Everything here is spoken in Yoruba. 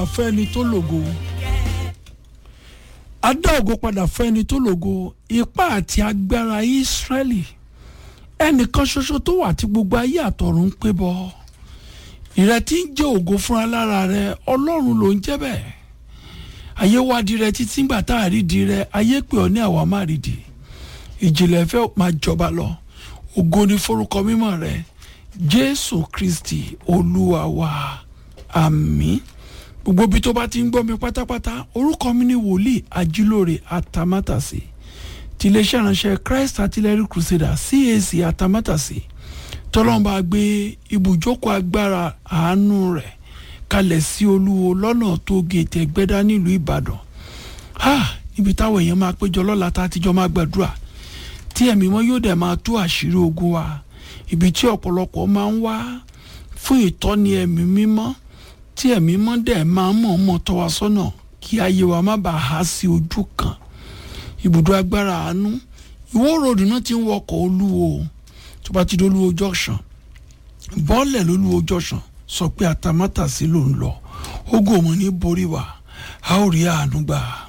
fẹ́ni tó lògo a dá ògo padà fẹ́ni tó lògo ipá àti agbára Ísírẹ́lì ẹnìkan ṣoṣo tó wà tí gbogbo ayé àtọ̀run ń pé bọ́ ìrètí ń jẹ́ ògo fúnra lára rẹ ọlọ́run ló ń jẹ́ bẹ́ẹ̀ ayé wádìí rẹ títí ńgbà tá a rí di rẹ ayé pè ọ́ ní àwa má rí di ìjìnlẹ̀ fẹ́ máa jọba lọ ògo ni forúkọ mímọ́ rẹ Jésù Kristi olúwa wa àmín gbogbo ibi tó bá ti ń gbọ́ mi pátápátá orúkọ mi ni wòlíì ajílóore atamátàsí ti iléeṣẹ́ ìránṣẹ́ Christ Artillery Crusader CAC atamátàsí tọ́lọ́mọba gbé ibùjókòó agbára àánú rẹ̀ kalẹ̀ sí olúwo lọ́nà tó gètè ẹgbẹ́dá nílùú Ìbàdàn níbi táwọn èèyàn máa péjọ lọ́la tá a ti jọ máa gbàdúrà tí ẹ̀mí wọn yóò dẹ̀ máa tú àṣírí ogun wa ibi tí ọ̀pọ̀lọpọ̀ máa ń wá fún ìtọ́ni ẹ̀mí mímọ́ tí ẹ̀mí mọ́ dẹ̀ máa ń mọ̀ọ́mọ̀ tọ́ wa sọ́nà kí ayé wa má bàa há sí ojú kan ibùdó agbára àánú ìwó ròdù náà ti ń wọkọ̀ olúwo tó bá ti dé olúwo junction bọ́ọ̀lẹ̀ lólúwo junction sọ pé àtàmátàsí ló ń lọ ogun òmò ní borí wa a ó rí àánú gbà